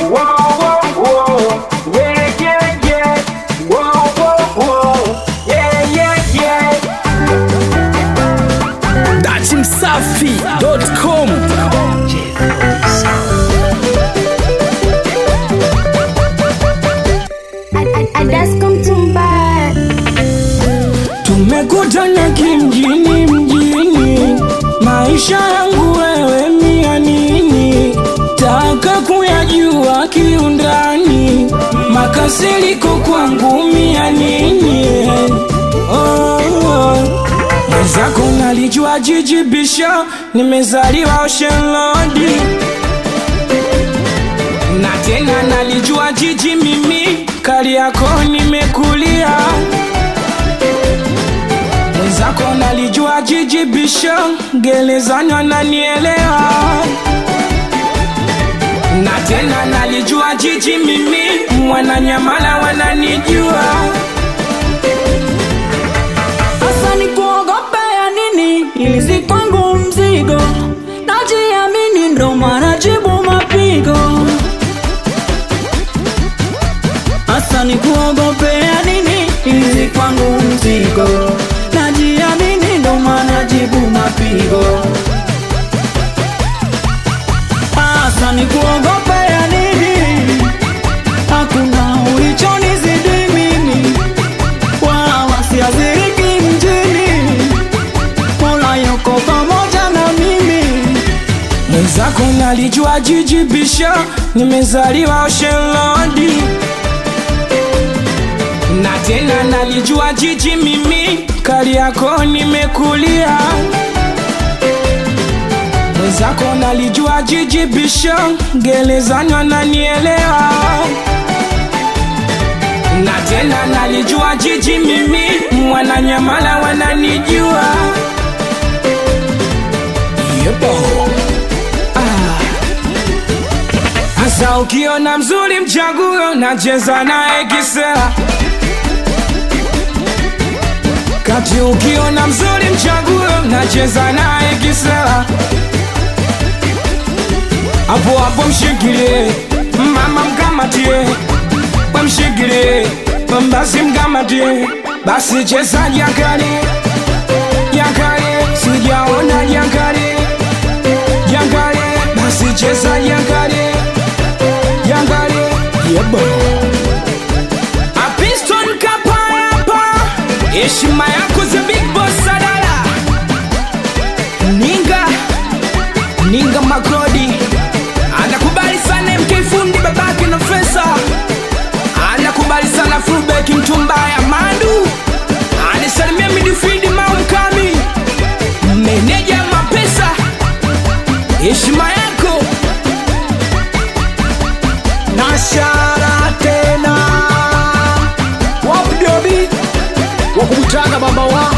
Whoa, whoa, whoa. Yeah, yeah, yeah. Whoa, whoa, whoa. Yeah, yeah, yeah. datimsafi.com tumekutana kimjini mjini maisha yangu wewe mia nini taka kuyajua kiundani makasiriko kwangu mia nini oh, oh. mwenzako nalijua jijibisha nimezaliwa oshenlodi na tena nalijua jiji mimi kali yako nimekulia mwenzako nalijua jiji bisho gerezani wananielewa na tena nalijua jiji mimi mwananyamala wananijua Hasa ni kuogopea nini? Ilizi kwangu mzigo, najiamini ndo maana jibu mapigo. Hasa ni kuogopea nini? Ilizi kwangu mzigo, najiamini ndo maana jibu mapigo. Hasa ni kuogopea nini? Hakuna ulichonizidi mimi wala wasiathiriki mjini, Mola yuko pamoja na mimi. mwenzako nalijua jiji bisho nimezaliwa oshenlodi na tena nalijua jiji mimi kali yako nimekulia mwenzako nalijua jiji bisho gerezani wananielewa na tena nalijua jiji mimi mwananyamala wananijua Yepo. Hasa ukiona mzuri mchaguo nacheza naye kisela kati ukiona mzuri mchaguo nacheza naye kisela hapo hapo mshikilie mama mkamatie wamshikilie basi mkamatie basi cheza jakali jakali sijaona jakali jakali basi cheza jakali jakali yebo apiston kapayapa heshima yako the big boss sadala ninga ninga makodi anakubali sana mk fundi babake na fesa anakubali sana fulbek mtumbaya mandu anisalimia midfield maumkami meneja mapesa heshima yako nashara tena wapdobi wakukutana baba wa